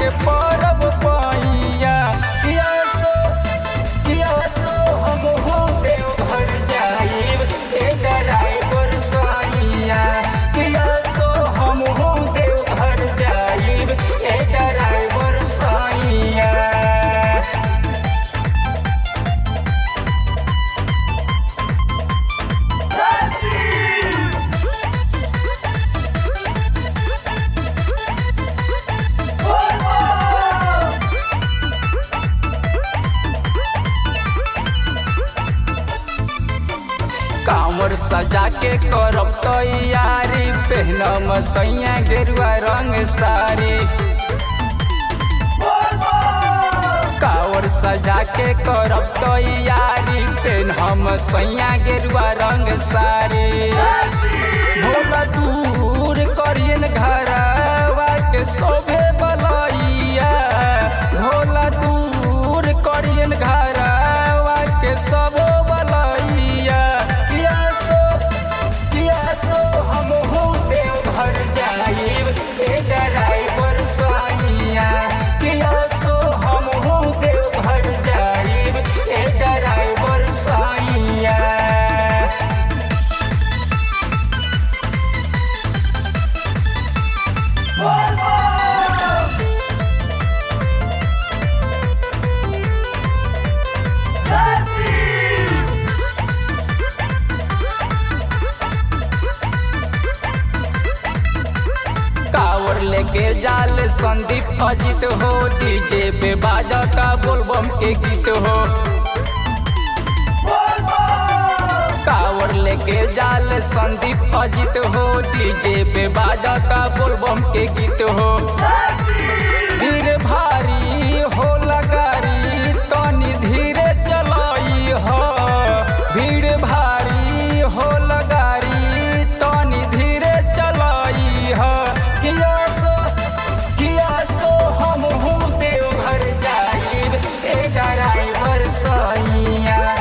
के परब पैया किया सो किया सो हम हो देव घर जाइब ए ड्राइवर सैया किया सो हम हो देव घर जाइब ए ड्राइवर सैया कांवर सजा के करब तैयारी पहनम सैया गेरुआ रंग साड़ी कांवर सजा के करब तैयारी पहनम सैया गेरुआ रंग साड़ी भोला दूर करियन घरवा के शोभे बलैया भोला दूर करियन घरवा के सब बलैया किया सो किया सो हम हो देव घर जाइब ए ड्राइवर सैया किया सो हम हो देव घर जाइब ए ड्राइवर सैया कावर लेके जाल संदीप अजित हो डीजे पे बाजता बोलबम के गीत हो कावर लेके जाल संदीप अजित हो डीजे पे बाजता बोलबम के गीत हो धीरे भारी हो लगारी तनी धीरे चलाई हो भीड़ भारी हो लगारी तनी धीरे चलाई हो किया सो किया सो हम हूँ देव घर जाइब ए ड्राइवर सैया